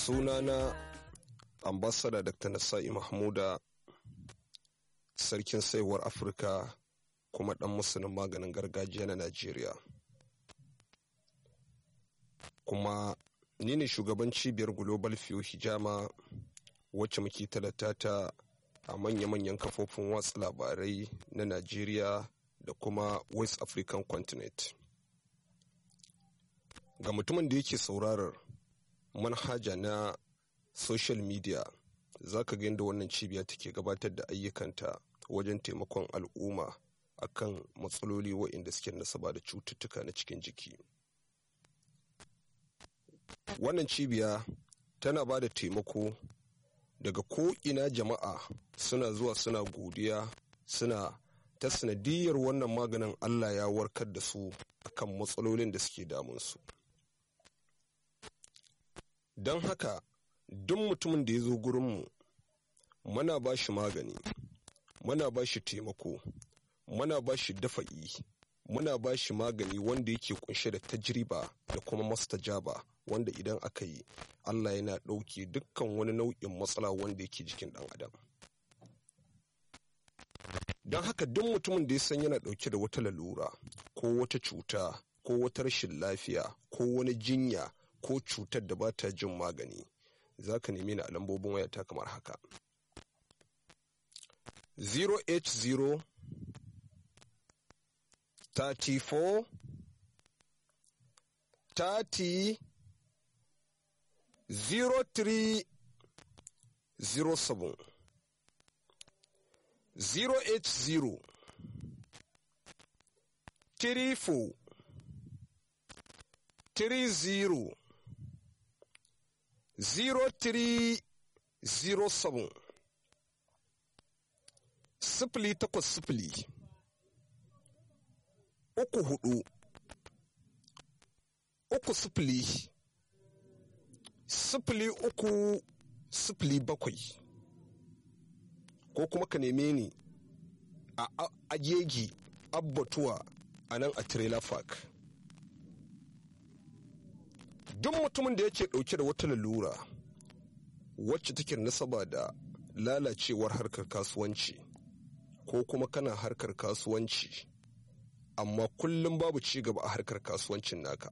sunana ambasada dr nasa'i mahmuda sarkin saiwar afirka kuma dan musulun maganin gargajiya na najeriya kuma ni ne shugaban cibiyar global fiyo hijama wacce muke talata ta a manya-manyan kafofin watsa labarai na najeriya da kuma west african continent ga mutumin da yake saurarar manhaja na social media za ka ga yadda wannan cibiya take gabatar da ayyukanta wajen taimakon al'umma akan matsaloli waɗanda suke nasaba da cututtuka na cikin jiki wannan cibiya tana ba da taimako daga ko'ina jama'a suna zuwa suna godiya suna ta sanadiyar wannan maganin allah ya warkar da su akan matsalolin da suke damunsu don haka duk mutumin da ya zo gurinmu muna ba shi magani muna ba shi taimako muna ba shi dafa'i muna ba shi magani wanda yake kunshe da tajriba da kuma mastajaba wanda idan aka yi allah yana ɗauke dukkan wani nau'in matsala wanda yake jikin ɗan adam don haka duk mutumin da ya san yana ɗauke da wata lalura ko wata cuta ko wata rashin lafiya ko wani jinya ko cutar da ba ta jin magani za ka nemi ni a lambobin wayata kamar haka 080 34 30 0307 080 34 30 0307 sifili takwas sifili uku hudu uku sifili sifili uku sifili bakwai ko kuma ka neme ni a agegi abbatuwa a nan a trailer park duk mutumin da yake dauke da wata lalura wacce take nasaba da lalacewar harkar kasuwanci ko kuma kana harkar kasuwanci amma kullum babu ci gaba a harkar kasuwancin naka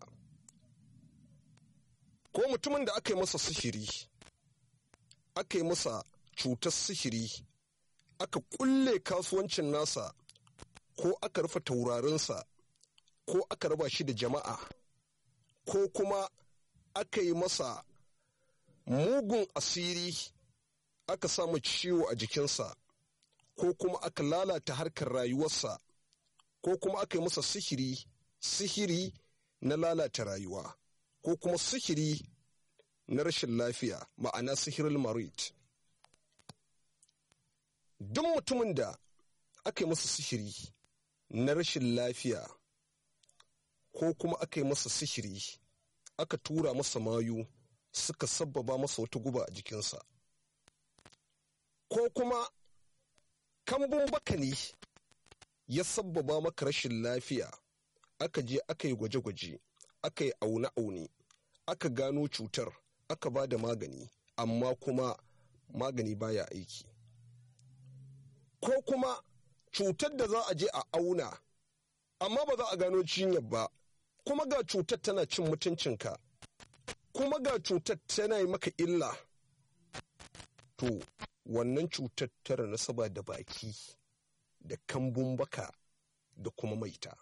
ko mutumin da aka yi masa sihiri aka yi masa cutar sihiri aka kulle kasuwancin nasa ko aka rufe taurarinsa ko aka raba shi da jama'a ko kuma aka yi masa mugun asiri aka samu ciwo a jikinsa ko kuma aka lalata harkar rayuwarsa ko kuma aka yi masa sihiri sihiri na lalata rayuwa ko kuma sihiri na rashin lafiya ma'ana sihirin marit duk mutumin da aka yi masa sihiri na rashin lafiya ko kuma aka yi masa sihiri aka tura masa mayu suka sabbaba masa wata guba a jikinsa ko kuma kambun baka ne ya sabbaba maka rashin lafiya aka je aka yi gwaje-gwaje aka yi aune-aune aka gano cutar aka ba da magani amma kuma magani baya aiki ko kuma cutar da za a je a auna amma ba za a gano cinyar ba kuma ga cutar tana cin mutuncinka kuma ga cutar tana yi maka illa to wannan cutar tara nasaba da baki da kambun baka da kuma maita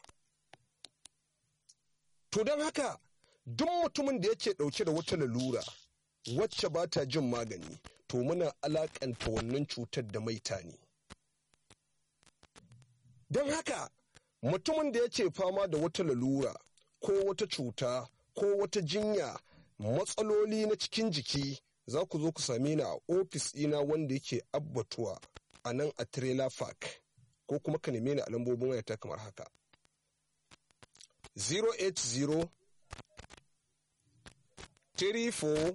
to don haka duk mutumin da yake ɗauke da wata lalura wacce ba ta jin magani to muna alakanta wannan cutar da maita ne don haka mutumin da yake fama da wata lalura ko wata cuta ko wata jinya matsaloli na cikin jiki za ku zo ku same ni a ofis ɗina wanda yake abbatuwa a nan a trailer park ko kuma ka neme ni a lambobin wayata kamar haka 080 34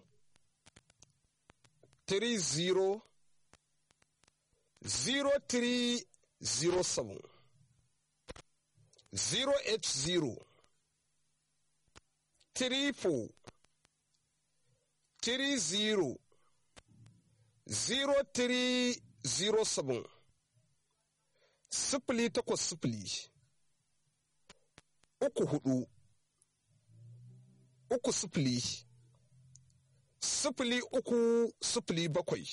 30 0307 080 34 30 0307 sifili takwas sifili uku hudu uku sifili sifili uku sifili bakwai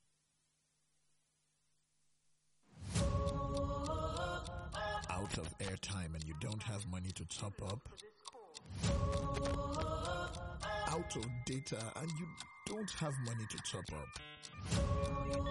out of airtime and you don't have money to top up? Out of data and you don't have money to top up?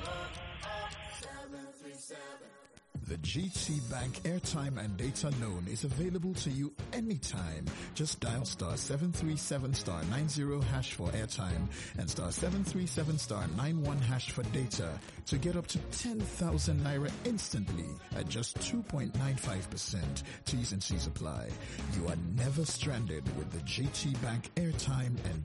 The GT Bank airtime and data loan is available to you anytime. Just dial star 737 star 90 hash for airtime and star 737 star 91 hash for data to get up to 10,000 naira instantly at just 2.95%. T's and C's apply. You are never stranded with the GT Bank airtime and